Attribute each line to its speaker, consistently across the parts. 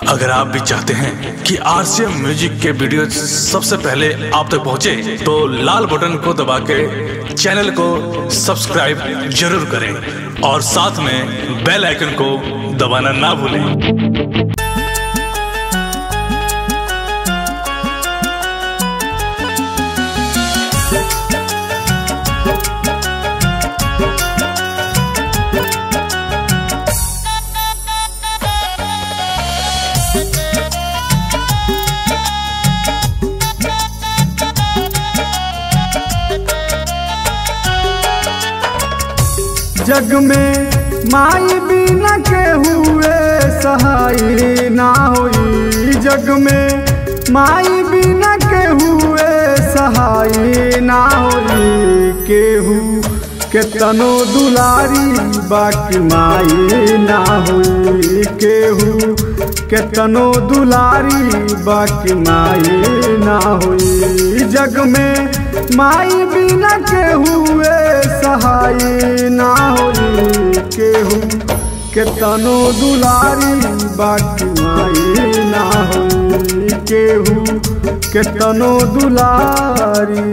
Speaker 1: अगर आप भी चाहते हैं कि आरसीएम म्यूजिक के वीडियो सबसे पहले आप तक पहुंचे, तो लाल बटन को दबा के चैनल को सब्सक्राइब जरूर करें और साथ में बेल आइकन को दबाना ना भूलें
Speaker 2: जग में माई बिना के हुए सहाय ना होई जग में माई बिना के हुए सहाय ना होई केहू के तनो दुलारी बाकी माई ना होई केहू के तनो दुलारी बाकी माई ना होई जग में माई बिना के हुए सहाय ना होई केहू के तनो दुलारी बाकी माई ना होई केहू के तनो दुलारी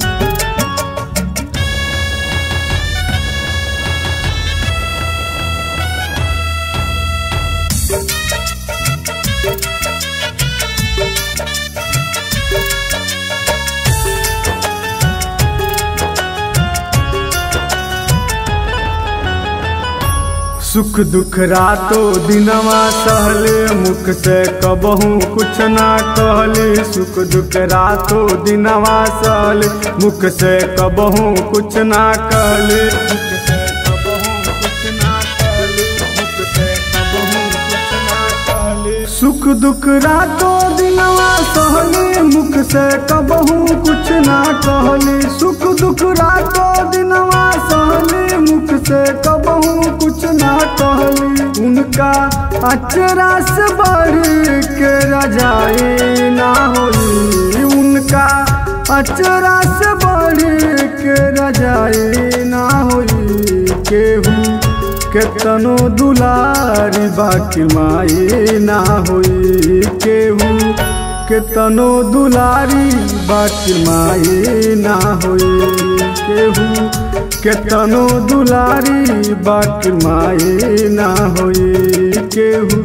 Speaker 2: सुख दुख रातो दिनवा सहले मुख से कबहू कुछ ना कहले सुख दुख रातो दिनवा सहले मुख से कबहू कुछ ना कहले मुख से कबहू कुछ ना कहले मुख से कबहू कुछ ना कहले सुख दुख रातो दिनवा सहले मुख से कबहू कुछ ना कहले सुख दुख रातो दिनवा सहले मुख से कबहू कुछ ना कहली उनका अचरा से बढ़ के रजाई ना होई उनका अचरा से बढ़ के रजाई ना होई केहू के तनो दुलारी बाकी माई ना होई केहू के तनो दुलारी बाकी माई ना होई केहू के तनो दुलारी बाकी माई ना होई केहू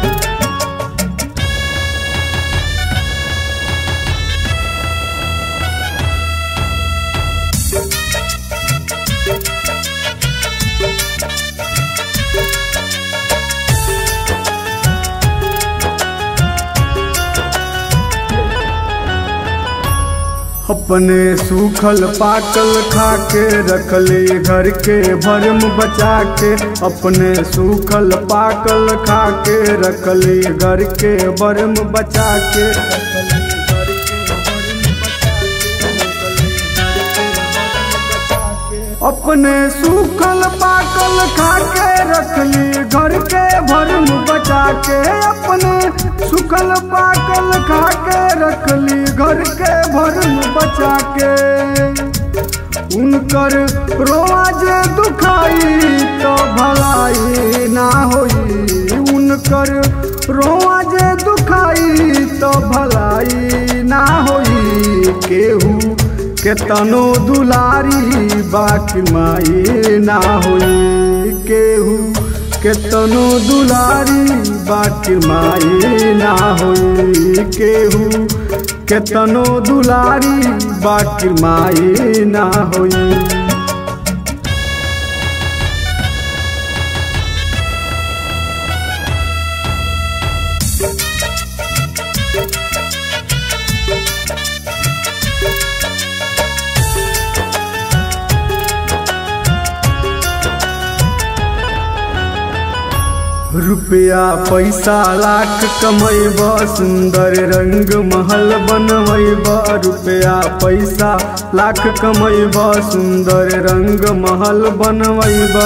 Speaker 2: अपने सूखल पाकल खा के रखले घर के भरम बचा के अपने सूखल पाकल खा के रखले घर के भरम बचा के अपने सूखल पाकल खा के रखली घर के भरम बचा के अपने सूखल पाकल खा के रखली घर के भरम बचा के उनकर रोज दुखाई तो भलाई ना होई उनकर रोज दुखाई तो भलाई ना होई केहू के तनो दुलारी बाकी माई ना होई केहू के तनो दुलारी बाकी माई ना होई केहू के तनो दुलारी बाकी माई ना होई रुपया पैसा लाख कमैब सुंदर रंग महल बनैब रुपया पैसा लाख कमैब सुंदर रंग महल बनैब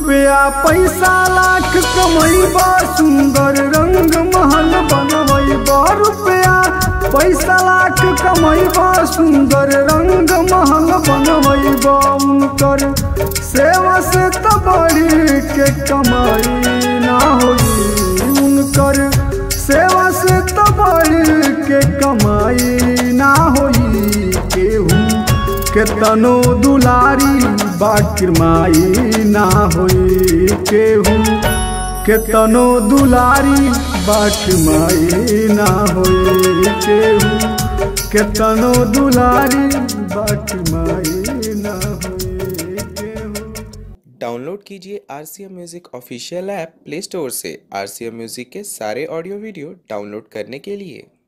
Speaker 2: रुपया पैसा लाख कमैबा सुंदर रंग महल बनवैबा रुपया पैसा लाख कमैबा सुंदर रंग महल बनवैबा उनकर सेवा से तो बढ़ी के कमाई ना होई उनकर सेवा से तो बढ़ी के कमाई ना होई केहू केतनो दुलारी बाकिर माई ना होई केहू केतनो दुलारी बाकिर माई ना होई केहू केतनो दुलारी बाकिर माई ना होई केहू
Speaker 3: डाउनलोड कीजिए R C M music official app play store से आर सी एम म्यूज़िक के सारे ऑडियो वीडियो डाउनलोड करने के लिए